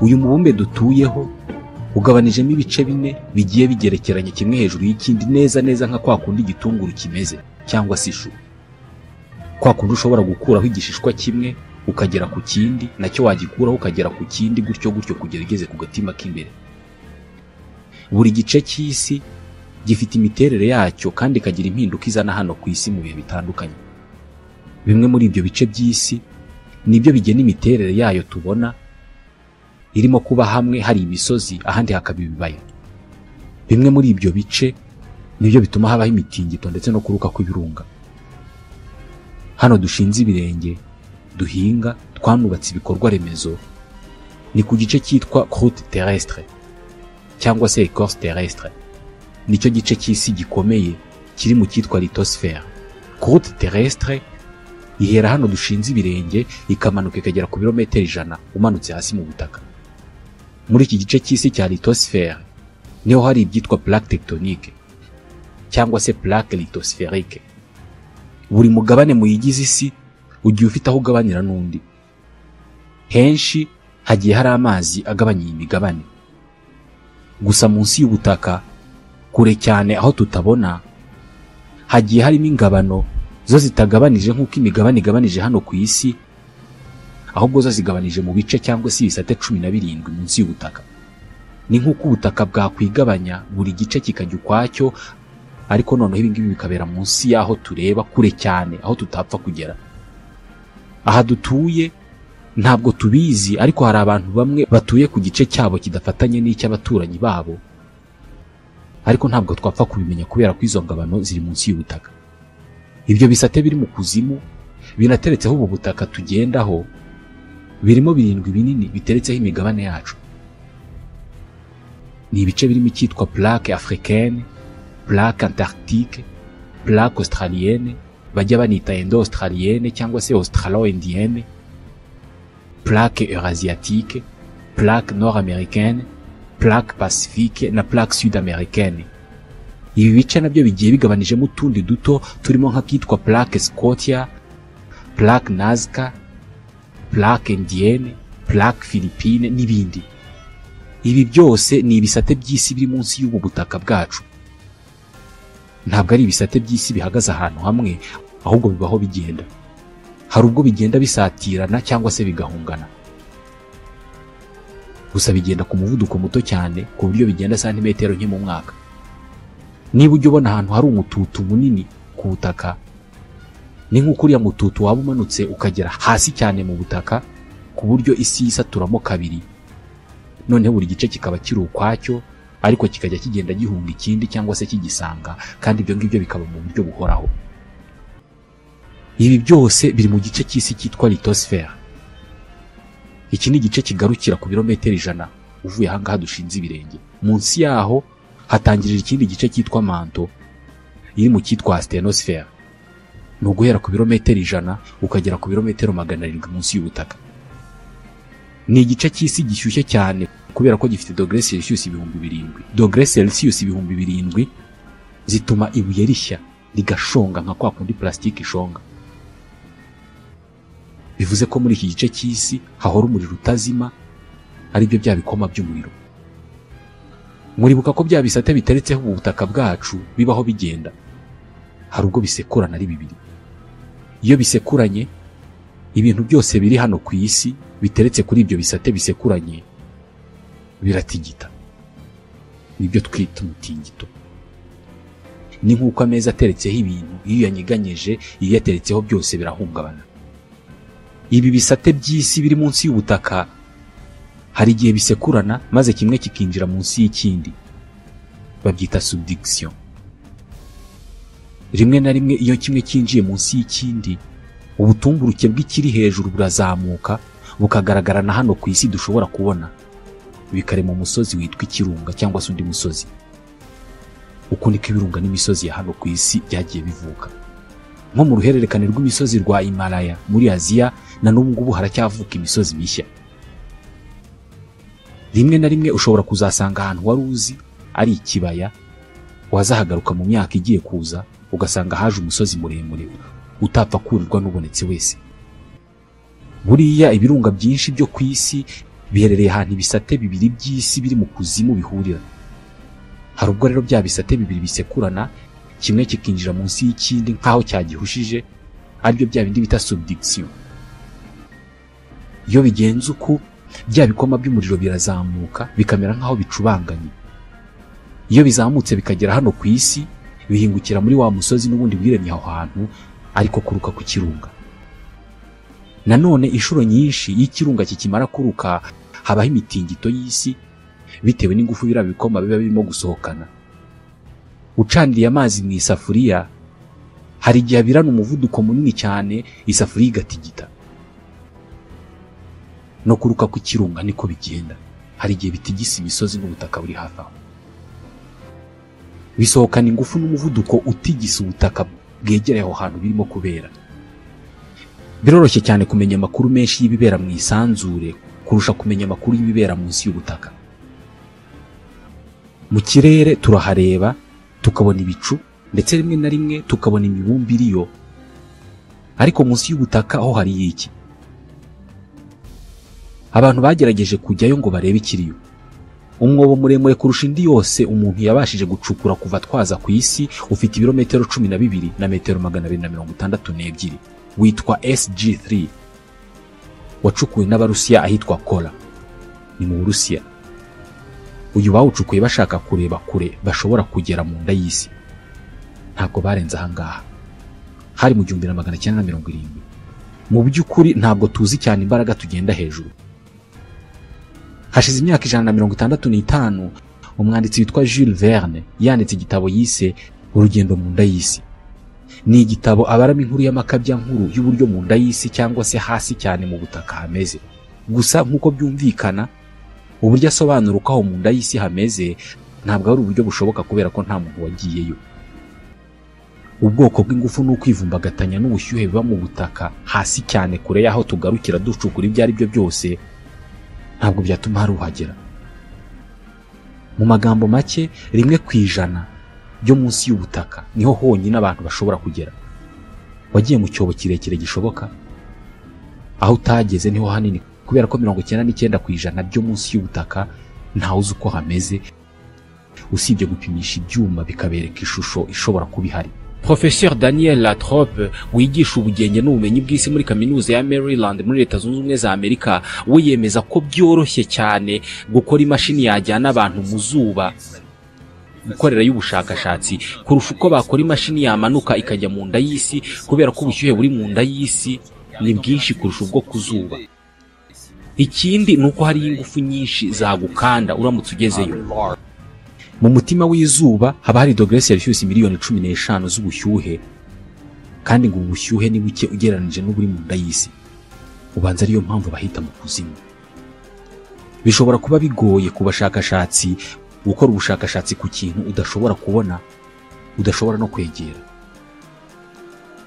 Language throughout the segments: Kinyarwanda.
uyu mubumbe dutuyeho ugabanijemo ibice bine bigiye bigerekeranye kimwe hejuru y'ikindi neza neza nka kwa kundi igitunguru kimeze cyangwa se ishu kwa kundi ushobora gukuraho igishishwa kimwe ukagera ku kindi nacyo wagikuraho ukagera ku kindi gutyo gutyo kugera ugeze ku gatima k'imbere buri gice cy'isi gifite imiterere yacyo kandi ikagira impinduka izana hano ku isi mu bihe bitandukanye bimwe muri ibyo bice by'isi nibyo bigena imiterere yayo tubona irimo kuba hamwe hari imisozi ahandi hakaba ibibaya bimwe muri ibyo bice nibyo bituma habaho imitingito ndetse no kuruka kw'ibirunga hano dushinze ibirenge duhinga twanubatse ibikorwa remezo ni ku gice cyitwa croute terrestre cyangwa se ecorce terrestre nicyo gice cy'isi gikomeye kiri mu cyitwa litosfere croute terrestre ihera hano dushinze ibirenge ikamanuka ikagera ku birometero ijana umanutse hasi mu butaka muri iki gice cy'isi cya litosfere niho hari ibyitwa plaque tectonique cyangwa se plaque litospherique buri mugabane muyigize isi ugiye ufite aho ugabanira n'undi henshi hagiye hari amazi agabanya iyi migabane gusa munsi y'ubutaka kure cyane aho tutabona hagiye harimo ingabano zo zitagabanije nk'uko imigabane igabanije hano ku isi ahubwo zo zigabanije mu bice cyangwa se ibisate cumi na birindwi munsi y'ubutaka ni nk'uko ubutaka bwakwigabanya buri gice kikajya ukwacyo ariko noneho ibi ngibi bikabera munsi y'aho tureba kure cyane aho tutapfa kugera aha dutuye ntabwo tubizi ariko hari abantu bamwe batuye ku gice cyabo kidafatanye n'icy'abaturanyi babo ariko ntabwo twapfa kubimenya kubera ko izo ngabano ziri munsi y'ubutaka ibyo bisate biri mu kuzimu binateretseho ubu butaka tugendaho birimo birindwi binini biteretseho imigabane yacu ni ibice birimo icyitwa plaque africaine plaque antarctique plaque australienne bajya banita indo australienne cyangwa se australo indienne plaque eurasiatique plaque nord americaine plaque pacifique na plaque sud americaine ibi bice nabyo bigiye bigabanijemo utundi duto turimo nk'akitwa plaque scotia plaque nazca plaque indienne plaque philippine n'ibindi ibi byose ni ibisate by'isi biri munsi y'ubu butaka bwacu ntabwo ari ibisate by'isi bihagaze ahantu hamwe ahubwo bibaho bigenda hari ubwo bigenda bisatirana cyangwa se bigahungana gusa bigenda ku muvuduko muto cyane ku buryo bigenda santimetero nke mu mwaka niba ujya ubona ahantu hari umututu munini ku butaka ni nk'uko uriya mututu waba umanutse ukagera hasi cyane mu butaka ku buryo isi yisaturamo kabiri noneho buri gice kikaba kiri ukwacyo ariko kikajya kigenda gihunga ikindi cyangwa se kigisanga kandi ibyo ngibyo bikaba mu buryo buhoraho ibi byose biri mu gice cy'isi cyitwa litosfere iki ni igice kigarukira ku birometero ijana uvuye ahangaha dushinze ibirenge munsi yaho hatangirira ikindi gice cyitwa manto iri mu cyitwa astenosfere ni uguhera ku birometero ijana ukagera ku birometero magana arindwi munsi y'ubutaka ni igice cy'isi gishyushye cyane kubera ko gifite dogere celsius ibihumbi birindwi dogere celsius ibihumbi birindwi zituma ibuye rishya rigashonga nka kwa kundi plasitike ishonga bivuze ko muri iki gice cy'isi hahora umuriro utazima aribyo bya bikoma by'umuriro muribuka ko bya bisate biteretseho ubu butaka bwacu bibaho bigenda hari ubwo bisekurana ari bibiri iyo bisekuranye ibintu byose biri hano ku isi biteretse kuri ibyo bisate bisekuranye biratigita nibyo twita umutingito ni nk'uko ameza ateretseho ibintu iyo uyanyeganyeje iyo uyateretseho byose birahungabana ibi bisate by'isi biri munsi y'ubutaka hari igihe bisekurana maze kimwe kikinjira munsi y'ikindi babyita subdiction rimwe na rimwe iyo kimwe cyinjiye munsi y'ikindi ubutumburuke bw'ikiri hejuru burazamuka bukagaragara na hano ku isi dushobora kubona bikarema umusozi witwa ikirunga cyangwa se undi musozi uko niko ibirunga n'imisozi ya hano ku isi byagiye bivuka nko mu ruhererekane rw'imisozi rwa Himalaya muri Aziya na n'ubu ngubu haracyavuka imisozi mishya rimwe na rimwe ushobora kuzasanga ahantu wari uzi ari ikibaya wazahagaruka mu myaka igiye kuza ugasanga haje umusozi muremure utapfa kurirwa n'ubonetse wese buriya ibirunga byinshi byo ku isi biherereye ahantu ibisate bibiri by'isi biri mu kuzimu bihurira hari ubwo rero bya bisate bibiri bisekurana kimwe kikinjira munsi y'ikindi nk'aho cyagihushije aribyo bya bindi bita subdikisiyo iyo bigenze uko bya bikoma by'umuriro birazamuka bikamera nk'aho bicubanganye iyo bizamutse bikagera hano ku isi bihingukira muri wa musozi n'ubundi wiremye aho hantu ariko kuruka ku kirunga nanone inshuro nyinshi iyo ikirunga kikimara kuruka habaho imitingito y'isi bitewe n'ingufu biriya bikoma biba birimo gusohokana ucaniriye amazi mu isafuriya hari igihe abirana umuvuduko munini cyane isafuriya igatigita no kuruka ku kirunga niko bigenda hari igihe bitigisa imisozi n'ubutaka buri hafi aho bisohokana ingufu n'umuvuduko utigisa ubutaka bwegereye aho hantu birimo kubera biroroshye cyane kumenya amakuru menshi y'ibibera mu isanzure kurusha kumenya amakuru y'ibibera munsi y'ubutaka mu kirere turahareba tukabona ibicu ndetse rimwe na rimwe tukabona imibumbe iriyo ariko munsi y'ubutaka ho hari iki abantu bagerageje kujyayo ngo barebe ikiriyo umwobo muremure kurusha indi yose umuntu yabashije gucukura kuva twaza ku isi ufite ibirometero cumi na bibiri na metero magana abiri na mirongo itandatu n'ebyiri witwa sg3 wacukuwe n'abarusiya ahitwa kora ni mu burusiya uyu bawucukuye bashaka kureba kure bashobora kugera mu nda y'isi ntabwo barenze ahangaha hari mu gihumbi na magana cyenda na mirongo irindwi mu by'ukuri ntabwo tuzi cyane imbaraga tugenda hejuru hashize imyaka ijana na mirongo itandatu n'itanu umwanditsi witwa Jules Verne yanditse igitabo yise urugendo mu nda y'isi ni igitabo abaramo inkuru y'amakabya nkuru y'uburyo mu nda y'isi cyangwa se hasi cyane mu butaka hameze gusa nk'uko byumvikana uburyo asobanura uko aho mu nda y'isi hameze ntabwo ari uburyo bushoboka kubera ko nta muntu wagiyeyo ubwoko bw'ingufu ni ukwivumbagatanya n'ubushyuhe biba mu butaka hasi cyane kure y'aho tugarukira ducukura ibyo ari byo byose ntabwo byatuma hari uhagera mu magambo make rimwe ku ijana byo munsi y'ubutaka niho honyine abantu bashobora kugera wagiye mu cyobo kirekire gishoboka aho utageze niho hanini kubera ko mirongo icyenda n'icyenda ku ijana byo munsi y'ubutaka ntawe uzi uko hameze usibye gupimisha ibyuma bikabereka ishusho ishobora kuba ihari Professeur Daniel Latrobe wigisha ubugenge n'ubumenyi bw'isi muri kaminuza ya Maryland muri leta zunze ubumwe za Amerika we yemeza ko byoroshye cyane gukora imashini yajyana abantu mu zuba gukorera y'ubushakashatsi kurusha uko bakora imashini yamanuka ikajya mu nda y'isi kubera ko ubushyuhe buri mu nda y'isi ni bwinshi kurusha ubwo ku zuba ikindi ni uko hariyo ingufu nyinshi zagukanda uramutse ugezeyo mu mutima w'izuba haba hari dogere selisiyusi miliyoni cumi n'eshanu z'ubushyuhe kandi ngo ubu bushyuhe ni buke ugereranyije n'uburi mu nda y'isi ubanza ariyo mpamvu bahita mu kuzimu bishobora kuba bigoye ku bashakashatsi gukora ubushakashatsi ku kintu udashobora kubona udashobora no kwegera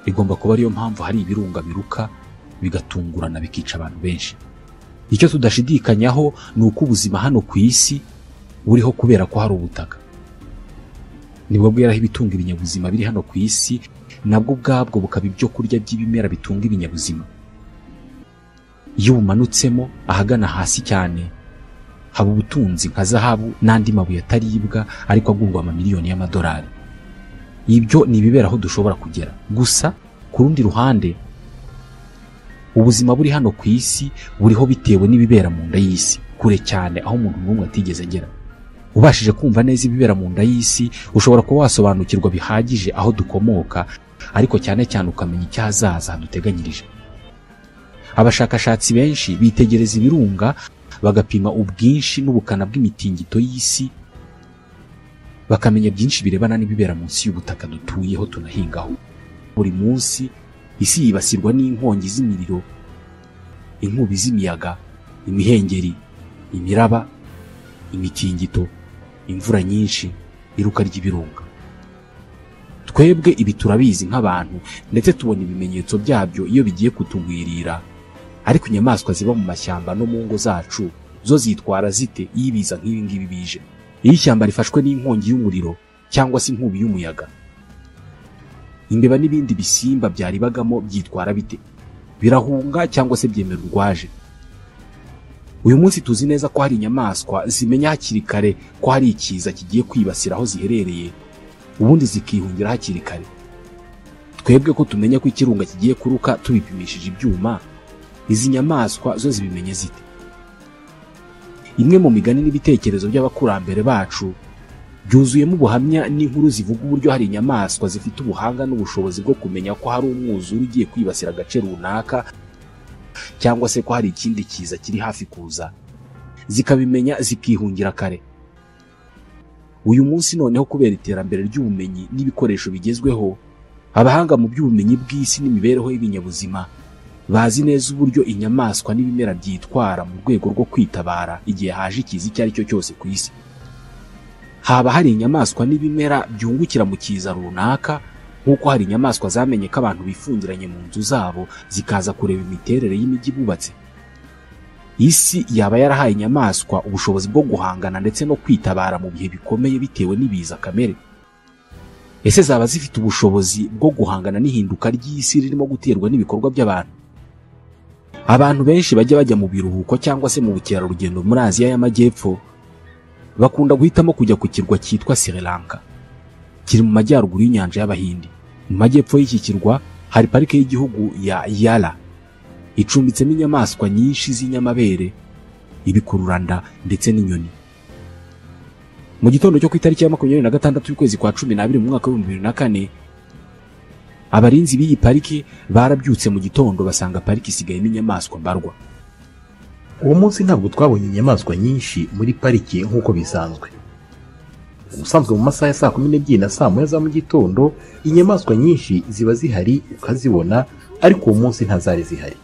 bigomba kuba ariyo mpamvu hari ibirunga biruka bigatungurana bikica abantu benshi icyo tudashidikanyaho ni uko ubuzima hano ku isi buriho kubera ko hari ubutaka nibwo bweraho ibitunga ibinyabuzima biri hano ku isi nabwo ubwabwo bukaba ibyo kurya by'ibimera bitunga ibinyabuzima iyo ubumanutsemo ahagana hasi cyane haba ubutunzi nka zahabu n'andi mabuye ataribwa ariko agurwa amamiliyoni y'amadolari ibyo ni ibibera aho dushobora kugera gusa ku rundi ruhande ubuzima buri hano ku isi buriho bitewe n'ibibera mu nda y'isi kure cyane aho umuntu n'umwe atigeze agera ubashije kumva neza ibibera mu nda y'isi ushobora kuba wasobanukirwa bihagije aho dukomoka ariko cyane cyane ukamenya icyahazaza haduteganyirije abashakashatsi benshi bitegereza ibirunga bagapima ubwinshi n'ubukana bw'imitingito y'isi bakamenya byinshi birebana n'ibibera munsi y'ubutaka dutuyeho tunahingaho buri munsi isi yibasirwa n'inkongi z'imiriro inkubi z'imiyaga imihengeri imiraba imitingito imvura nyinshi iruka ry'ibirunga twebwe ibi turabizi nk'abantu ndetse tubona ibimenyetso byabyo iyo bigiye kutugwirira ariko inyamaswa ziba mu mashyamba no mu ngo zacu zo zitwara zite iyo ibiza nk'ibi ngibi bije iyo ishyamba rifashwe n'inkongi y'umuriro cyangwa se inkubi y'umuyaga imbeba n'ibindi bisimba byaribagamo byitwara bite birahunga cyangwa se byemera urwaje uyu munsi tuzi neza ko hari inyamaswa zimenya hakiri kare ko hari ikiza kigiye kwibasira aho ziherereye ubundi zikihungira hakiri kare twebwe ko tumenya ko ikirunga kigiye kuruka tubipimishije ibyuma izi nyamaswa zo zibimenya zite imwe mu migani n'ibitekerezo by'abakurambere bacu byuzuyemo ubuhamya n'inkuru zivuga uburyo hari inyamaswa zifite ubuhanga n'ubushobozi bwo kumenya ko hari umwuzure ugiye kwibasira agace runaka cyangwa se ko hari ikindi kiza kiri hafi kuza zikabimenya zikihungira kare uyu munsi noneho kubera iterambere ry'ubumenyi n'ibikoresho bigezweho abahanga mu by'ubumenyi bw'isi n'imibereho y'ibinyabuzima bazi neza uburyo inyamaswa n'ibimera byitwara mu rwego rwo kwitabara igihe haje ikiza icyo ari cyo cyose ku isi haba hari inyamaswa n'ibimera byungukira mu kiza runaka nk'uko hari inyamaswa zamenye ko abantu bifungiranye mu nzu zabo zikaza kureba imiterere y'imijyi bubatse isi yaba yarahaye inyamaswa ubushobozi bwo guhangana ndetse no kwitabara mu bihe bikomeye bitewe n'ibiza kamere ese zaba zifite ubushobozi bwo guhangana n'ihinduka ry'isi ririmo guterwa n'ibikorwa by'abantu abantu benshi bajya bajya mu biruhuko cyangwa se mu bukerarugendo muri aziya y'amajyepfo bakunda guhitamo kujya ku kirwa cyitwa sri lanka kiri mu majyaruguru y'inyanja y'abahindi mu majyepfo y'iki kirwa hari parike y'igihugu ya yara icumbitsemo inyamaswa nyinshi z'inyamabere ibikururanda ndetse n'inyoni mu gitondo cyo ku itariki ya makumyabiri na gatandatu y'ukwezi kwa cumi n'abiri mu mwaka w'ibihumbi bibiri na kane abarinzi b'iyi pariki barabyutse mu gitondo basanga pariki isigayemo inyamaswa mbarwa uwo munsi ntabwo twabonye inyamaswa nyinshi muri pariki nk'uko bisanzwe ubusanzwe mu masaha ya saa kumi n'ebyiri na saa moya za mu gitondo inyamaswa nyinshi ziba zihari ukazibona ariko uwo munsi ntazari zihari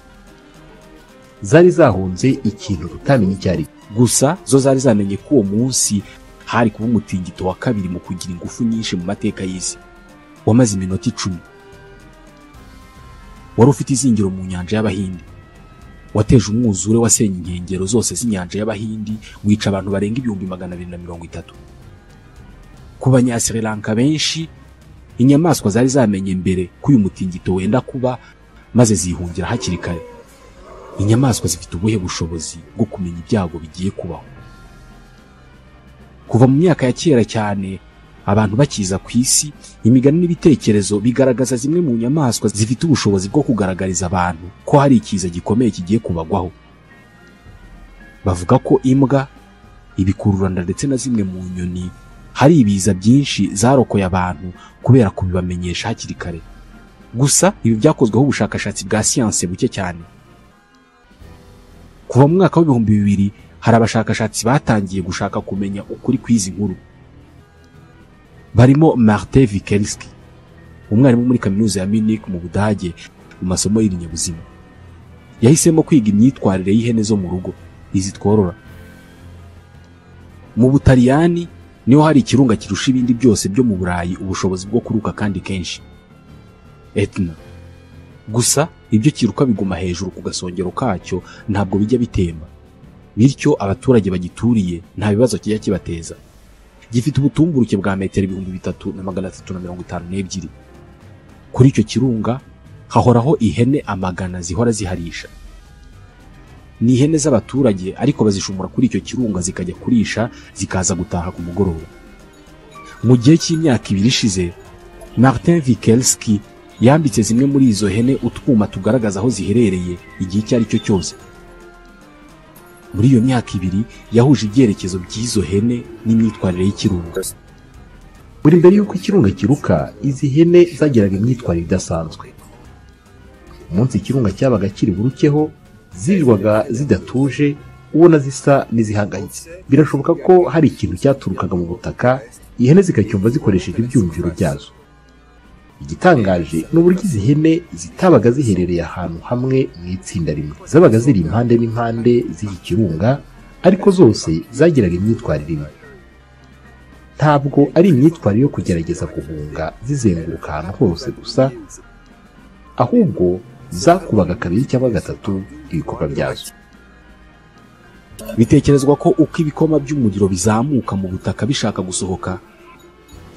zari zahunze ikintu tutamenye icyo ari cyo gusa zo zari zamenye ko uwo munsi hari kuba umutingito wa kabiri mu kugira ingufu nyinshi mu mateka y'isi wamaze iminota icumi wari ufite izingiro mu nyanja y'abahindi wateje umwuzure wasenye inkengero zose z'inyanja y'abahindi wica abantu barenga ibihumbi magana abiri na mirongo itatu ku banyasiri lanka benshi inyamaswa zari zamenye mbere ko uyu mutingito wenda kuba maze zihungira hakiri kare inyamaswa zifite ubuhe bushobozi bwo kumenya ibyago bigiye kubaho kuva mu myaka ya kera cyane abantu bakiza ku isi imigani n'ibitekerezo bigaragaza zimwe mu nyamaswa zifite ubushobozi bwo kugaragariza abantu ko hari ikiza gikomeye kigiye kubagwaho bavuga ko imbwa ibikururanda ndetse na zimwe mu nyoni hari ibiza byinshi zarokoye abantu kubera kubibamenyesha hakiri kare gusa ibi byakozweho ubushakashatsi bwa siyanse buke cyane kuva mu mwaka w'ibihumbi bibiri hari abashakashatsi batangiye gushaka kumenya ukuri kw'izi nkuru barimo martin vikerski umwarimu muri kaminuza ya munich mu budage mu masomo y'ibinyabuzima yahisemo kwiga imyitwarire y'ihene zo mu rugo izi tworora mu butaliyani niho hari ikirunga kirusha ibindi byose byo mu burayi ubushobozi bwo kuruka kandi kenshi etna gusa ibyo kiruka biguma hejuru ku gasongero kacyo ntabwo bijya bitemba bityo abaturage bagituriye nta bibazo kijya kibateza gifite ubutumburuke bwa metero ibihumbi bitatu na magana atatu na mirongo itanu n'ebyiri kuri icyo kirunga hahoraho ihene amagana zihora ziharisha ni ihene z'abaturage ariko bazishumura kuri icyo kirunga zikajya kurisha zikaza gutaha ku mugoroba mu gihe cy'imyaka ibiri ishize martin vikelski yambitse zimwe muri izo hene utwuma tugaragaza aho ziherereye igihe icyo ari cyo cyose muri iyo myaka ibiri yahuje ibyerekezo by'izo hene n'imyitwarire y'ikirunga buri mbere y'uko ikirunga kiruka izi hene zagiraga imyitwarire idasanzwe umunsi ikirunga cyabaga kiri burukeho zirirwaga zidatuje ubona zisa n'izihangayitse birashoboka ko hari ikintu cyaturukaga mu butaka ihene zikacyumva zikoresheje ibyumviro byazo igitangaje ni uburyo izi hene zitabaga ziherereye ahantu hamwe mu itsinda rimwe zabaga ziri impande n'impande z'iki kirunga ariko zose zagiraga imyitwarire imwe ntabwo ari imyitwarire yo kugerageza guhunga zizenguruka ahantu hose gusa ahubwo zakubaga kabiri cyangwa gatatu ibikorwa byazo bitekerezwa ko uko ibikoma by'umuriro bizamuka mu butaka bishaka gusohoka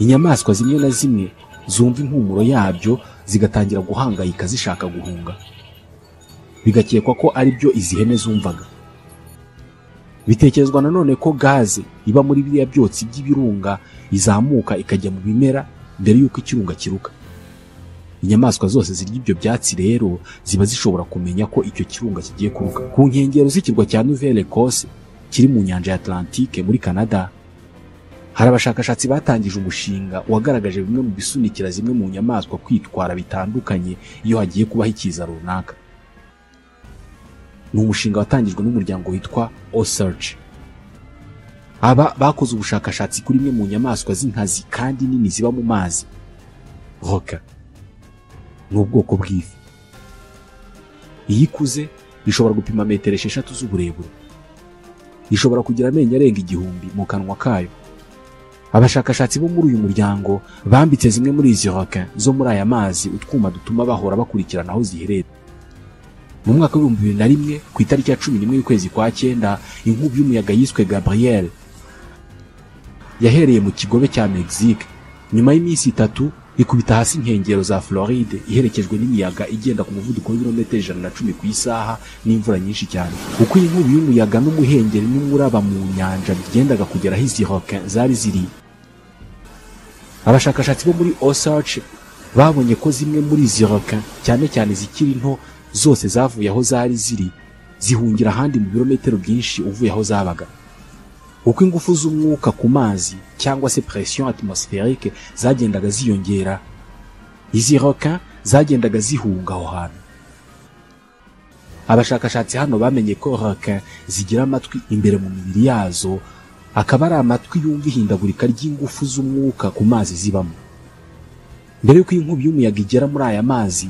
inyamaswa zimwe na zimwe zumva impumuro yabyo zigatangira guhangayika zishaka guhunga bigakekwa ko ari byo izi hene zumvaga bitekerezwa nanone ko gaze iba muri biriya byotsi by'ibirunga izamuka ikajya mu bimera mbere y'uko ikirunga kiruka inyamaswa zose zirya ibyo byatsi rero ziba zishobora kumenya ko icyo kirunga kigiye kuruka ku nkengero z'ikirwa cya nouvelle ecosse kiri mu nyanja ya atlantique muri canada hari abashakashatsi batangije umushinga wagaragaje bimwe mu bisunikira zimwe mu nyamaswa kwitwara bitandukanye iyo hagiye kubaho ikiza runaka ni umushinga watangijwe n'umuryango witwa osearch aba bakoze ubushakashatsi kuri imwe mu nyamaswa z'inkazi kandi nini ziba mu mazi roka ni ubwoko bw'ifi iyo ikuze ishobora gupima metero esheshatu z'uburebure ishobora kugira amenyo arenga igihumbi mu kanwa kayo abashakashatsi bo muri uyu muryango bambitse zimwe muri izi roka zo muri aya mazi utwuma dutuma bahora bakurikirana aho ziherereye mu mwaka w'ibihumbi bibiri na rimwe ku itariki ya cumi n'imwe y'ukwezi kwa cyenda inkubi y'umuyaga yiswe gabriel yahereye mu kigobe cya mexique nyuma y'iminsi itatu ikubita hasi inkengero za floride iherekejwe n'imiyaga igenda ku muvuduko w'ibirometero ijana na cumi ku isaha n'imvura nyinshi cyane uko iyi nkubi y'umuyaga n'umuhengeri n'umuraba mu nyanja bigendaga kugera aho izi roka zari ziri abashakashatsi bo muri osage babonye ko zimwe muri izi roka cyane cyane izikiri nto zose zavuye aho zari ziri zihungira ahandi mu birometero byinshi uvuye aho zabaga uko ingufu z'umwuka ku mazi cyangwa se pression atmospherique zagendaga ziyongera izi roka zagendaga zihunga aho hantu abashakashatsi hano bamenye ko roka zigira amatwi imbere mu mibiri yazo akaba ari amatwi yumva ihindagurika ry'ingufu z'umwuka ku mazi zibamo mbere y'uko iyi nkubi y'umuyaga igera muri aya mazi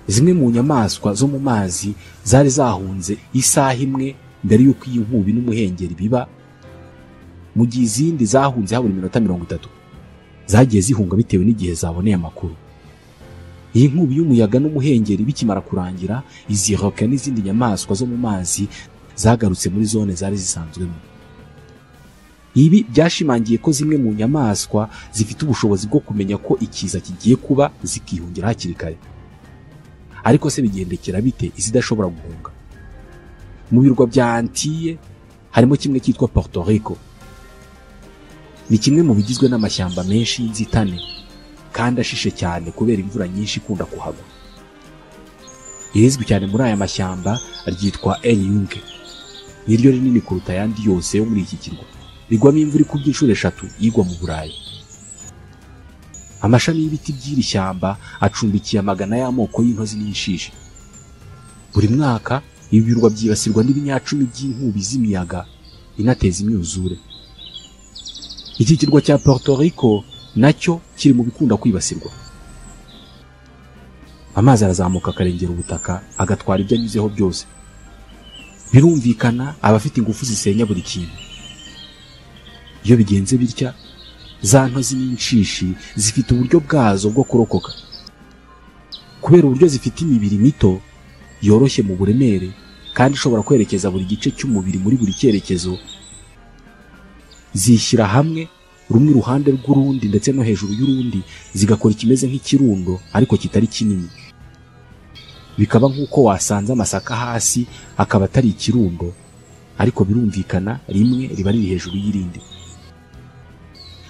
zimwe mu nyamaswa zo mu mazi zari zahunze isaha imwe mbere y'uko iyi nkubi n'umuhengeri biba mu gihe izindi zahunze habura iminota mirongo itatu zagiye zihunga bitewe n'igihe zaboneye amakuru iyi nkubi y'umuyaga n'umuhengeri bikimara kurangira izi roka n'izindi nyamaswa zo mu mazi zagarutse muri zone zari zisanzwemo ibi byashimangiye ko zimwe mu nyamaswa zifite ubushobozi bwo kumenya ko ikiza kigiye kuba zikihungira hakiri kare ariko se bigendekera bite izidashobora guhunga mu birwa bya antiye harimo kimwe cyitwa Puerto Rico ni kimwe mu bigizwe n'amashyamba menshi y'inzitane kandi ashishe cyane kubera imvura nyinshi ikunda kuhagwa irizwi cyane muri aya mashyamba ryitwa Enyunge niryo rinini kuruta ayandi yose yo muri iki kirwa rigwamo imvura ikubye inshuro eshatu igwa mu burayi amashami y'ibiti by'iri shyamba acumbikiye amagana y'amoko y'intozi n'inshishi buri mwaka ibi birwa byibasirwa n'ibinyacumi by'inkubi z'imiyaga inateza imyuzure iki kirwa cya Puerto Rico nacyo kiri mu bikunda kwibasirwa amazi arazamuka akarengera ubutaka agatwara ibyo anyuzeho byose birumvikana abafite ingufu zisenya buri kintu iyo bigenze bitya za ntozi n'inshishi zifite uburyo bwazo bwo kurokoka kubera uburyo zifite imibiri mito yoroshye mu buremere kandi ishobora kwerekeza buri gice cy'umubiri muri buri cyerekezo zishyira hamwe rumwe iruhande rw'urundi ndetse no hejuru y'urundi zigakora ikimeze nk'ikirundo ariko kitari kinini bikaba nk'uko wasanze amasaka hasi akaba atari ikirundo ariko birumvikana rimwe riba riri hejuru y'irindi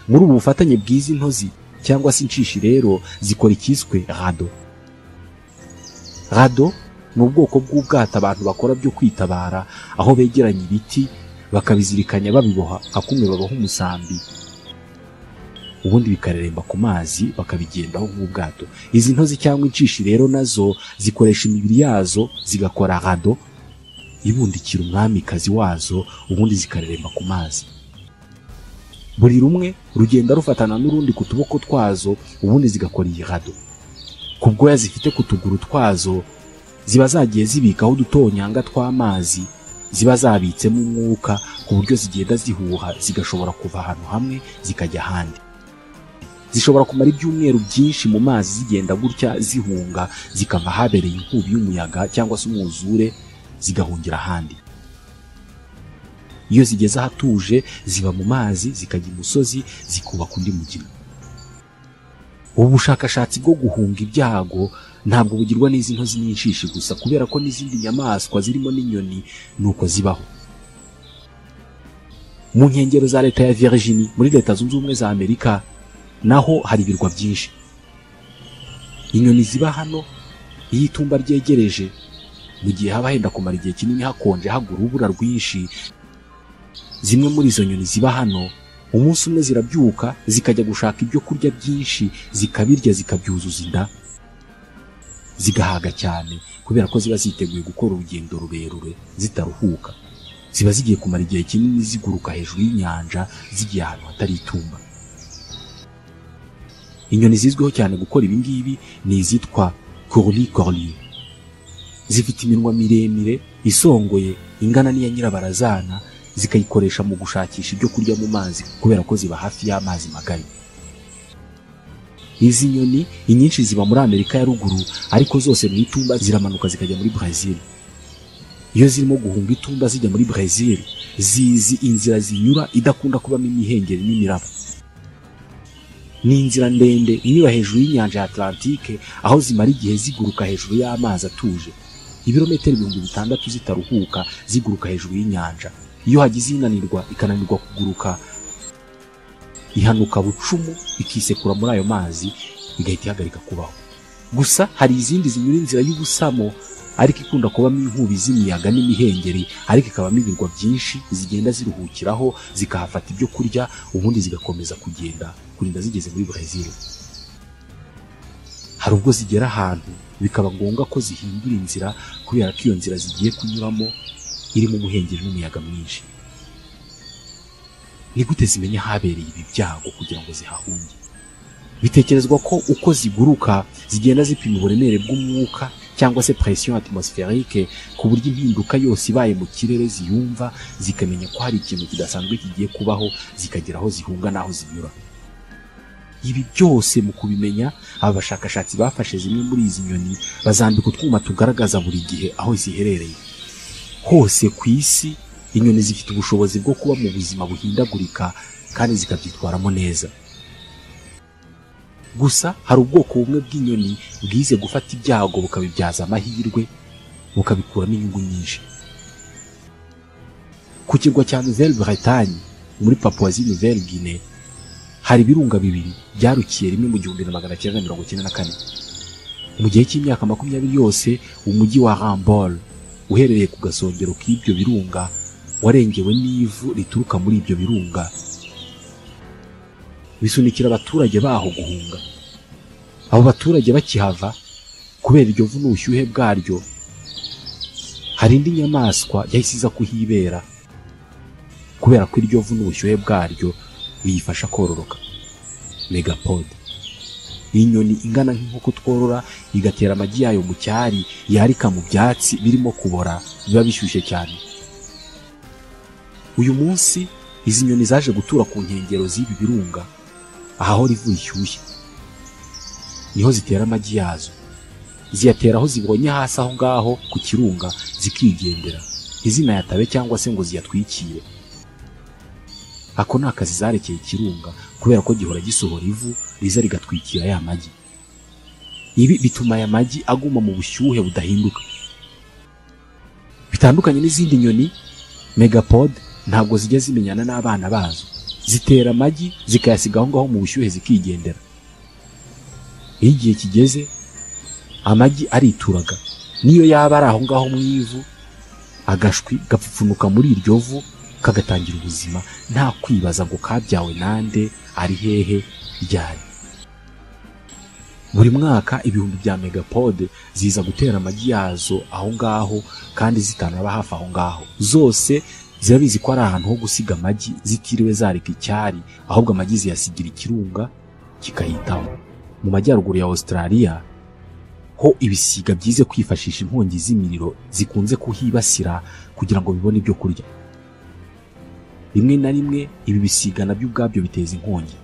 muri ubu bufatanye bw'izi ntozi cyangwa se inshishi rero zikora ikiswe rado rado ni ubwoko bw'ubwato abantu bakora byo kwitabara aho begeranya ibiti bakabizirikanya babiboha akumwe babaho umusambi ubundi bikareremba ku mazi bakabigendaho nk'ubwato izi ntozi cyangwa inshishi rero nazo zikoresha imibiri yazo zigakora rado ibundikira umwamikazi wazo ubundi zikareremba ku mazi buri rumwe rugenda rufatana n'urundi ku tuboko twazo ubundi zigakora iyi rado ku bwoya zifite ku tuguru twazo ziba zagiye zibikaho udutonyanga tw'amazi ziba zabitsemo umwuka ku buryo zigenda zihuha zigashobora kuva ahantu hamwe zikajya ahandi zishobora kumara ibyumweru byinshi mu mazi zigenda gutya zihunga zikava ahabereye inkubi y'umuyaga cyangwa se umwuzure zigahungira ahandi iyo zigeze ahatuje ziba mu mazi zikajya imusozi zikubaka undi mugina ubu bushakashatsi bwo guhunga ibyago ntabwo bugirwa n'izi ntozi n'inshishi gusa kubera ko n'izindi nyamaswa zirimo n'inyoni ni uko zibaho mu nkengero za leta ya Virginia muri leta zunze ubumwe za Amerika naho hari ibirwa byinshi inyoni ziba hano iyo itumba ryegereje mu gihe haba henda kumara igihe kinini hakonje hagura urubura rwinshi zimwe muri izo nyoni ziba hano umunsi umwe zirabyuka zikajya gushaka ibyo kurya byinshi zikabirya zikabyuzuza inda zigahaga cyane kubera ko ziba ziteguye gukora urugendo rurerure zitaruhuka ziba zigiye kumara igihe kinini ziguruka hejuru y'inyanja zigiye ahantu hatari itumba inyoni zizwiho cyane gukora ibi ngibi ni izitwa corli corli zifite iminwa miremire isongoye ingana n'iya nyirabarazana zikayikoresha mu gushakisha ibyo kurya mu mazi kubera ko ziba hafi y'amazi magari izi nyoni inyinshi ziba muri amerika ya ruguru ariko zose mu itumba ziramanuka zikajya muri brezil iyo zirimo guhunga itumba zijya muri brezil zizi inzira zinyura idakunda kubamo imihengeri n'imiraba ni inzira ndende inyura hejuru y'inyanja ya atlantike aho zimara igihe ziguruka hejuru y'amazi atuje ibirometero ibihumbi bitandatu zitaruhuka ziguruka hejuru y'inyanja iyo hagize inanirwa ikananirwa kuguruka ihanuka bucumu ikisekura muri ayo mazi igahita ihagarika kubaho gusa hari izindi zinyura inzira y'ubusamo ariko ikunda kubamo inkubi z'imiyaga n'imihengeri ariko ikabamo ibirwa byinshi zigenda ziruhukiraho zikahafata ibyo kurya ubundi zigakomeza kugenda kurinda zigeze muri brezil hari ubwo zigera ahantu bikaba ngombwa ko zihindura inzira kubera ko iyo nzira zigiye kunyuramo irimo umuhengeri n'umuyaga mwinshi ni gute zimenya ahabereye ibi byago kugira ngo zihahunge bitekerezwa ko uko ziguruka zigenda zipima uburemere bw'umwuka cyangwa se presiyo atmospherique ku buryo impinduka yose ibaye mu kirere ziyumva zikamenya ko hari ikintu kidasanzwe kigiye kubaho zikagera aho zihunga n'aho zinyura ibi byose mu kubimenya aba bashakashatsi bafashe zimwe muri izi nyoni bazambika utwuma tugaragaza buri gihe aho ziherereye hose ku isi inyoni zifite ubushobozi bwo kuba mu buzima buhindagurika kandi zikabyitwaramo neza gusa hari ubwoko bumwe bw'inyoni bwize gufata ibyago bukabibyaza amahirwe bukabikuramo inyungu nyinshi ku kirwa cya nouvelle bretagne muri papuwazi nouvelle guinee hari ibirunga bibiri byarukiye rimwe mu gihumbi na magana cyenda mirongo icyenda na kane mu gihe cy'imyaka makumyabiri yose umujyi wa rambol uherereye ku gasongero k'ibyo birunga warengewe n'ivu rituruka muri ibyo birunga bisunikira abaturage baho guhunga abo baturage bakihava kubera iryo vu n'ubushyuhe bwaryo hari indi nyamaswa yahise iza kuhibera kubera ko iryo vu n'ubushyuhe bwaryo biyifasha kororoka megapode iyi nyoni ingana nk'inkoko tworora igatera amagi yayo mu cyari yarika mu byatsi birimo kubora biba bishyushye cyane uyu munsi izi nyoni zaje gutura ku nkengero z'ibi birunga aho rivu rishyushye niho zitera amagi yazo ziyatera aho zibonye hasi aho ngaho ku kirunga zikigendera ntizinayatabe cyangwa se ngo ziyatwikire ako ni akazi zarekeye ikirunga kubera ko gihora gisohora ivu riza rigatwikira ya magi ibi bituma aya magi aguma mu bushyuhe budahinduka bitandukanye n'izindi nyoni megapode ntabwo zijya zimenyana n'abana bazo zitera amagi zikayasiga aho ngaho mu bushyuhe zikigendera iyo igihe kigeze amagi arituraga niyo yaba ari aho ngaho mu ivu agashwi gapfupfunuka muri iryo vu kagatangira ubuzima nta kwibaza ngo kabyawe nande ari hehe ryari buri mwaka ibihumbi bya megapode ziza gutera amagi yazo aho ngaho kandi zitanaba hafi aho ngaho zose zirabizi ko ari ahantu ho gusiga amagi zitiriwe zarika icyari ahubwo amagi ziyasigira ikirunga kikayitaho mu majyaruguru ya Australia ho ibisiga byize kwifashisha inkongi z'imiriro zikunze kuhibasira kugira ngo bibone ibyo kurya rimwe na rimwe ibi bisiga nabyo ubwabyo biteza inkongi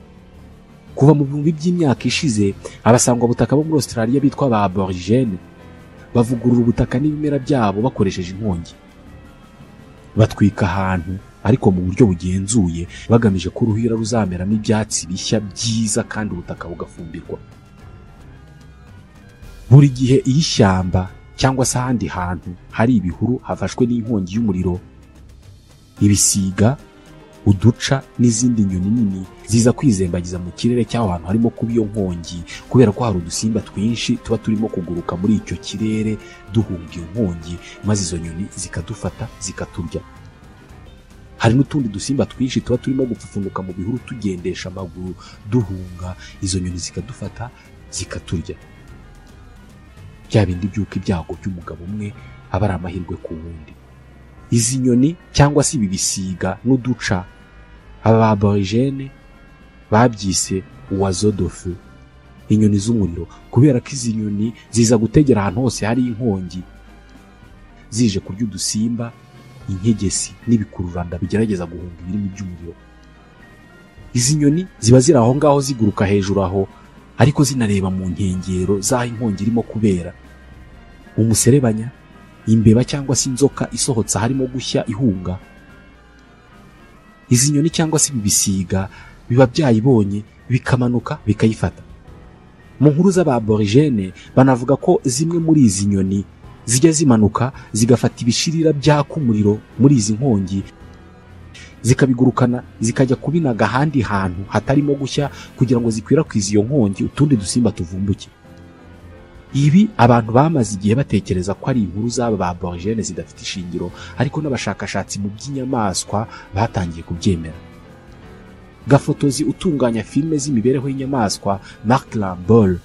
kuva mu bihumbi by'imyaka ishize abasangwa butaka bo muri Australia bitwa ba aborigene bavugurura ubutaka n'ibimera byabo bakoresheje inkongi batwika ahantu ariko mu buryo bugenzuye bagamije ko uruhira ruzameramo ibyatsi bishya byiza kandi ubutaka bugafumbirwa buri gihe iyo ishyamba cyangwa se ahandi hantu hari ibihuru hafashwe n'inkongi y'umuriro ibisiga uduca n'izindi nyoni nini ziza kwizembagiza mu kirere cy'aho hantu harimo kuba iyo nkongi kubera ko hari udusimba twinshi tuba turimo kuguruka muri icyo kirere duhunga iyo nkongi maze izo nyoni zikadufata zikaturya hari n'utundi dusimba twinshi tuba turimo gupfupfunuka mu bihuru tugendesha amaguru duhunga izo nyoni zikadufata zikaturya bya bindi by'uko ibyago by'umugabo umwe aba ari amahirwe ku wundi izi nyoni cyangwa se ibi bisiga n'uduca aba ba borigene babyise uwazo dofu inyoni z'umuriro kubera ko izi nyoni ziza gutegera ahantu hose hari inkongi zije kurya udusimba inkegesi n'ibikururanda bigerageza guhunga ibirimi by'umuriro izi nyoni ziba ziri aho ngaho ziguruka hejuru aho ariko zinareba mu nkengero z'aho inkongi irimo kubera umuserebanya imbeba cyangwa se inzoka isohotse harimo gushya ihunga izi nyoni cyangwa se ibi bisiga biba byayibonye bikamanuka bikayifata mu nkuru z'ababorigene banavuga ko zimwe muri izi nyoni zijya zimanuka zigafata ibishirira byaka umuriro muri izi nkongi zikabigurukana zikajya kubinaga ahandi hantu hatarimo gushya kugira ngo zikwirakwize iyo nkongi utundi dusimba tuvumbuke ibi abantu bamaze igihe batekereza ko ari inkuru z'aba ba borigene zidafite ishingiro ariko n'abashakashatsi mu by'inyamaswa batangiye kubyemera gafotozi utunganya filime z'imibereho y'inyamaswa mark lambol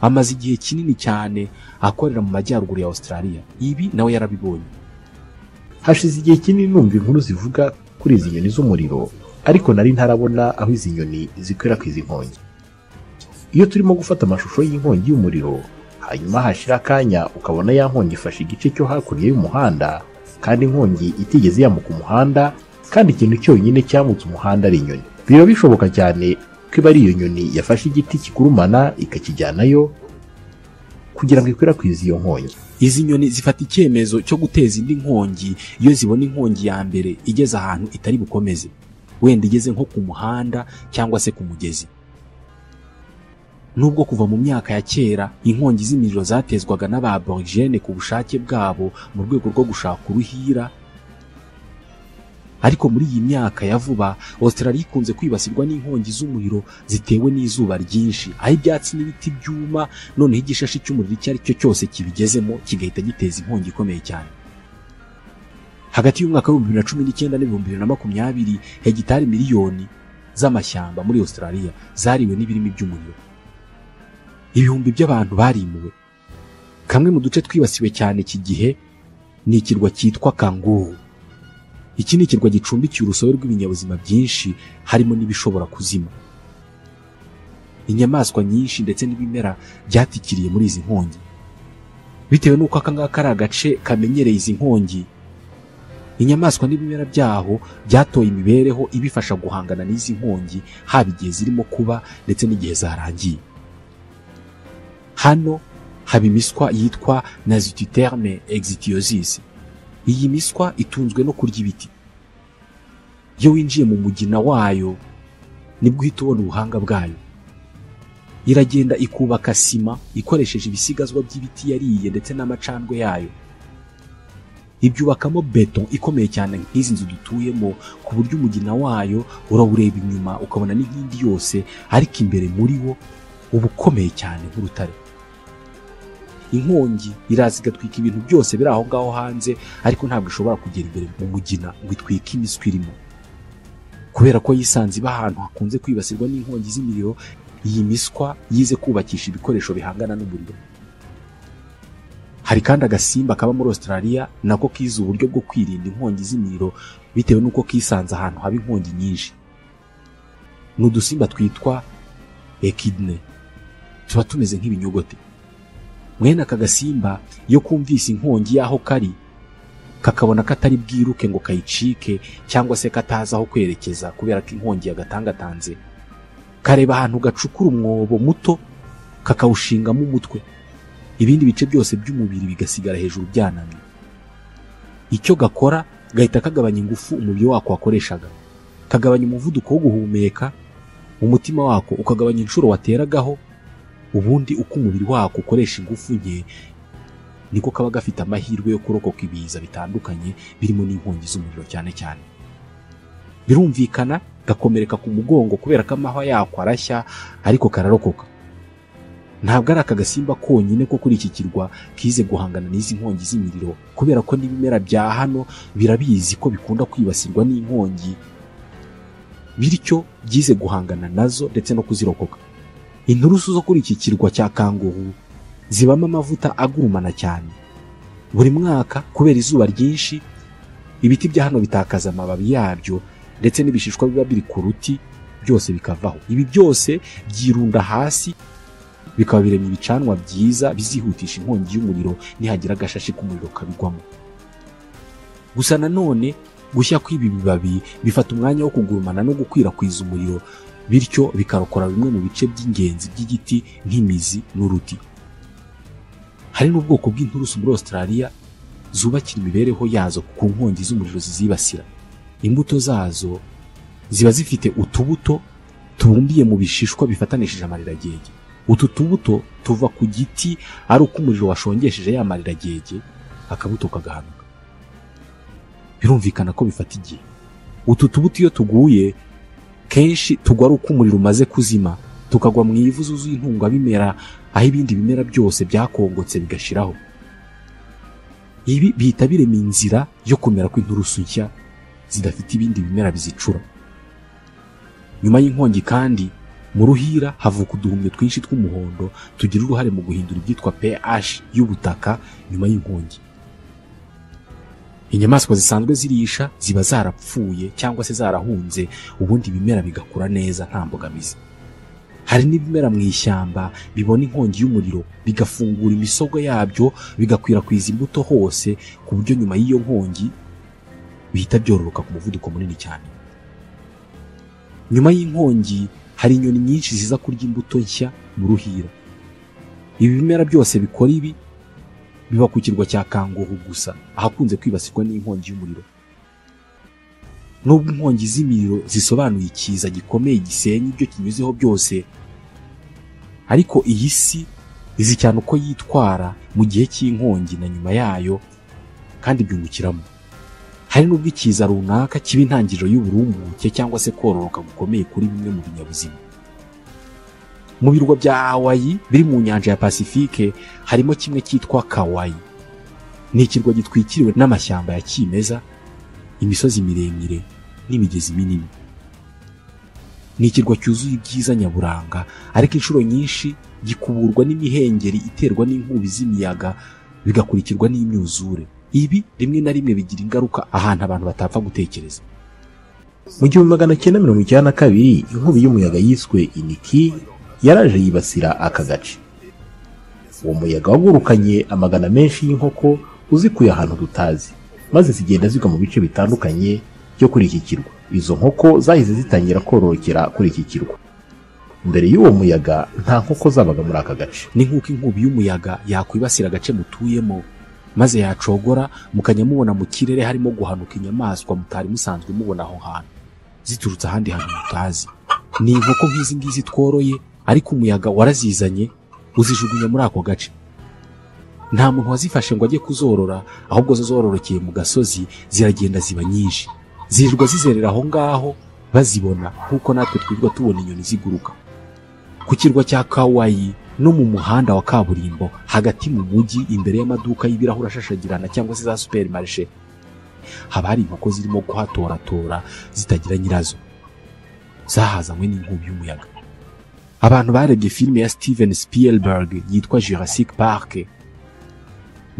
amaze igihe kinini cyane akorera mu majyaruguru ya australia ibi nawe yarabibonye hashize igihe kinini numva inkuru zivuga kuri izi nyoni z'umuriro ariko nari ntarabona aho izi nyoni zikwirakwiza inkongi iyo turimo gufata amashusho y'inkongi y'umuriro hanyuma hashira akanya ukabona ya nkongi ifashe igice cyo hakurya y'umuhanda kandi inkongi itigeze yambuka umuhanda kandi ikintu cyonyine cyambutse umuhanda ari inyoni biba bishoboka cyane ko iba ari iyo nyoni yafashe igiti kigurumana ikakijyanayo kugira ngo ikwirakwize iyo nkongi izi nyoni zifata icyemezo cyo guteza indi nkongi iyo zibona inkongi ya mbere igeze ahantu itari bukomeze wenda igeze nko ku muhanda cyangwa se ku mugezi nubwo kuva mu myaka ya kera inkongi z'imiriro zatezwaga n'ababorigene ku bushake bwabo mu rwego rwo gushaka uruhira ariko muri iyi myaka ya vuba Australia ikunze kwibasirwa n'inkongi z'umuriro zitewe n'izuba ryinshi aho ibyatsi n'ibiti byuma noneho igishashi cy'umuriro icyo ari cyo cyose kibigezemo kigahita giteza inkongi ikomeye cyane hagati y'umwaka w'ibihumbi bibiri na cumi n'icyenda n'ibihumbi bibiri na makumyabiri hegitari miliyoni z'amashyamba muri Australia zariwe n'ibirimi by'umuriro ibihumbi by'abantu barimuwe kamwe mu duce twibasiwe cyane iki gihe ni ikirwa cyitwa kanguru iki ni ikirwa gicumbikiye urusobe rw'ibinyabuzima byinshi harimo n'ibishobora kuzima inyamaswa nyinshi ndetse n'ibimera byatikiriye muri izi nkongi bitewe n'uko aka ngaka ari agace kamenyereye izi nkongi inyamaswa n'ibimera byaho byatoye imibereho ibifasha guhangana n'izi nkongi haba igihe zirimo kuba ndetse n'igihe zarangiye hano haba imiswa yitwa nazititerme exitiosis iyi miswa itunzwe no kurya ibiti iyo winjiye mu mugina wayo nibwo uhita ubona ubuhanga bwayo iragenda ikubaka sima ikoresheje ibisigazwa by'ibiti yariye ndetse n'amacandwe yayo ibyubakamo beto ikomeye cyane nk'izi nzu dutuyemo ku buryo umugina wayo urawureba inyuma ukabona n'inkingi yose ariko imbere muri wo uba ukomeye cyane nk'urutare inkongi iraza igatwika ibintu byose biri aho ngaho hanze ariko ntabwo ishobora kugera imbere mu mugina ngo itwike imiswi irimo kubera ko yisanze iba ahantu hakunze kwibasirwa n'inkongi z'imiriro iyi miswa yize kubakisha ibikoresho bihangana n'umuriro hari kandi agasimba kaba muri Australia nako kize uburyo bwo kwirinda inkongi z'imiriro bitewe n'uko kisanze ahantu haba inkongi nyinshi ni udusimba twitwa ekidne tuba tumeze nk'ibinyogote mwene aka gasimba iyo kumvise inkongi y'aho kari kakabona ko atari bwiruke ngo kayicike cyangwa se katazi aho kwerekeza kubera ko inkongi yagatangatanze kareba ahantu gacukura umwobo muto kakawushingamo umutwe ibindi bice byose by'umubiri bigasigara hejuru byanamye icyo gakora gahita kagabanya ingufu umubiri wako wakoreshaga kagabanya umuvuduko wo guhumeka umutima wako ukagabanya inshuro wateragaho ubundi uko umubiri wako ukoresha ingufu nke niko kaba gafite amahirwe yo kurokoka ibiza bitandukanye birimo n'inkongi z'umuriro cyane cyane birumvikana gakomereka ku mugongo kubera ko amahwa yako arashya ariko kararokoka ntabwo ari aka gasimba konyine ko kuri iki kirwa kize guhangana n'izi nkongi z'imiriro kubera ko n'ibimera bya hano birabizi ko bikunda kwibasirwa n'inkongi bityo byize guhangana nazo ndetse no kuzirokoka inturusu zo kuri iki kirwa cya kanguhu zibamo amavuta agurumana cyane buri mwaka kubera izuba ryinshi ibiti bya hano bitakaza amababi yabyo ndetse n'ibishishwa biba biri ku ruti byose bikavaho ibi byose byirunda hasi bikaba biremye ibicanwa byiza bizihutisha inkongi y'umuriro nihagira agashashi k'umuriro kabigwamo gusa nanone gushya kw'ibi bibabi bifata umwanya wo kugurumana no gukwirakwiza umuriro bityo bikarokora bimwe mu bice by'ingenzi by'igiti nk'imizi n'uruti hari n'ubwoko bw'inturusu muri Australia zubakira imibereho yazo ku nkongi z'umuriro zizibasira imbuto zazo ziba zifite utubuto tubumbiye mu bishishwa bifatanishije amariragege utu tubuto tuva ku giti ari uko umuriro washongesheje ya mariragege akabuto kagahanuka birumvikana ko bifata igihe utu tubuto iyo tuguye kenshi tugwa ari uko umuriro umaze kuzima tukagwa mu ivu zuzuye intungabimera aho ibindi bimera byose byakongotse bigashiraho ibi bihita birema inzira yo kumera kw'inturusu nshya zidafite ibindi bimera bizicura nyuma y'inkongi kandi mu ruhira havuka uduhumyo twinshi tw'umuhondo tugira uruhare mu guhindura ibyitwa pH y'ubutaka nyuma y'inkongi inyamaswa zisanzwe zirisha ziba zarapfuye cyangwa se zarahunze ubundi ibimera bigakura neza nta mbogamizi hari n'ibimera mu ishyamba bibona inkongi y'umuriro bigafungura imisogo yabyo bigakwirakwiza imbuto hose ku buryo nyuma y'iyo nkongi bihita byororoka ku muvuduko munini cyane nyuma y'inkongi hari inyoni nyinshi ziza kurya imbuto nshya mu ruhira ibi bimera byose bikora ibi biba ku kirwa cya kangoho gusa ahakunze kwibasirwa n'inkongi y'umuriro nubwo inkongi z'imiriro zisobanuye ikiza gikomeye gisenya ibyo kinyuzeho byose ariko iyi si izi cyane uko yitwara mu gihe cy'inkongi na nyuma yayo kandi byungukiramo hari n'ubwo ikiza runaka kiba intangiriro y'uburumbuke cyangwa se kororoka gukomeye kuri bimwe mu binyabuzima mu birwa bya hawayi biri mu nyanja ya pasifike harimo kimwe cyitwa kawayi ni ikirwa gitwikiriwe n'amashyamba ya kimeza imisozi miremire n'imigezi minini ni ikirwa cyuzuye ibyiza nyaburanga ariko inshuro nyinshi gikuburwa n'imihengeri iterwa n'inkubi z'imiyaga bigakurikirwa n'imyuzure ibi rimwe na rimwe bigira ingaruka ahantu abantu batapfa gutekereza mu gihumbi magana cyenda mirongo icyenda na kabiri inkubi y'umuyaga yiswe iniki yaraje yibasira aka gace uwo muyaga wagurukanye amagana menshi y'inkoko uzikuye ahantu tutazi maze zigenda zigwa mu bice bitandukanye byo kuri iki kirwa izo nkoko zahise zitangira kororokera kuri iki kirwa mbere y'uwo muyaga nta nkoko zabaga muri aka gace ni nk'uko inkubi y'umuyaga yakwibasira agace mutuyemo maze yacogora mukajya mubona mu kirere harimo guhanuka inyamaswa mutari musanzwe mubona aho hantu ziturutse ahandi hantu mutazi ni inkoko nk'izi ngizi tworoye ariko umuyaga warazizanye uzijugunya muri ako gace nta muntu wazifashe ngo ajye kuzorora ahubwo zo zororokeye mu gasozi ziragenda ziba nyinshi zirirwa zizerera aho ngaho bazibona nk'uko natwe twirirwa tubona inyoni ziguruka ku kirwa cya kawayi no mu muhanda wa kaburimbo hagati mu mujyi imbere y'amaduka y'ibirahuri ashashagirana cyangwa se za superimarishe haba hari inkoko zirimo kuhatoratora zitagira nyirazo zahazanywe n'inkubi y'umuyaga abantu barebye filime ya steven spielberg yitwa jurassic park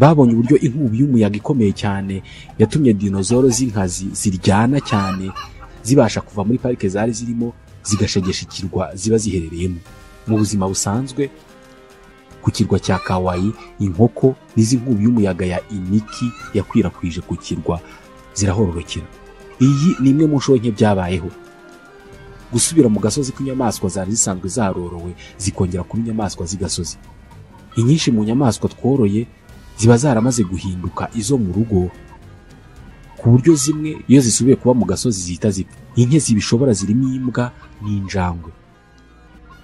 babonye uburyo inkubi y'umuyaga ikomeye cyane yatumye dinozoro z'inkazi ziryana cyane zibasha kuva muri parike zari zirimo zigashegesha ikirwa ziba ziherereyemo mu buzima busanzwe ku kirwa cya kawayi inkoko n'izi nkubi y'umuyaga ya iniki yakwirakwije ku kirwa zirahororokera iyi ni imwe mu nshuro nke byabayeho gusubira mu gasozi kw'inyamaswa zari zisanzwe zarorowe zikongera kuba inyamaswa z'igasozi inyinshi mu nyamaswa tworoye ziba zaramaze guhinduka izo mu rugo ku buryo zimwe iyo zisubiye kuba mu gasozi zihita zipfa inke zibishobora zirimo imbwa n'injangwe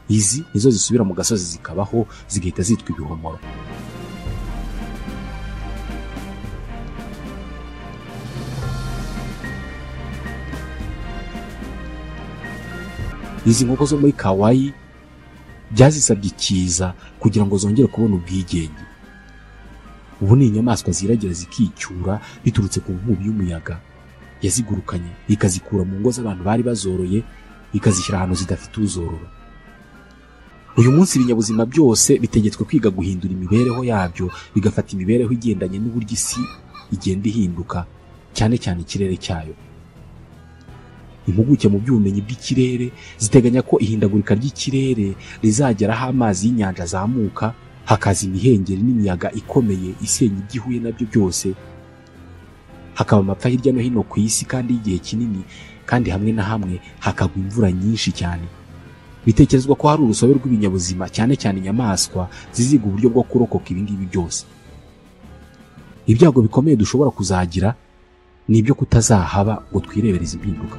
izi nizo zisubira mu gasozi zikabaho zigahita zitwa ibihomoro izi nkoko zo muri kawaii byazisabye ikiza kugira ngo zongere kubona ubwigenge ubu ni inyamaswa ziragira zikicyura biturutse ku nkubi y'umuyaga yazigurukanye ikazikura mu ngo z'abantu bari bazoroye ikazishyira ahantu zidafite uzorora uyu munsi ibinyabuzima byose bitegetswe kwiga guhindura imibereho yabyo bigafata imibereho igendanye n'uburyo isi igenda ihinduka cyane cyane ikirere cyayo impuguke mu by'ubumenyi bw'ikirere ziteganya ko ihindagurika ry'ikirere rizagera aho amazi y'inyanja azamuka hakaza imihengeri n'imiyaga ikomeye isenya ibyo ihuye nabyo byose hakaba amapfa hirya no hino ku isi kandi y'igihe kinini kandi hamwe na hamwe hakagwa imvura nyinshi cyane bitekerezwa ko hari urusobe rw'ibinyabuzima cyane cyane inyamaswa ziziga uburyo bwo kurokoka ibi ngibi byose ibyago bikomeye dushobora kuzagira ni ibyo kutazahaba ngo twirebereze impinduka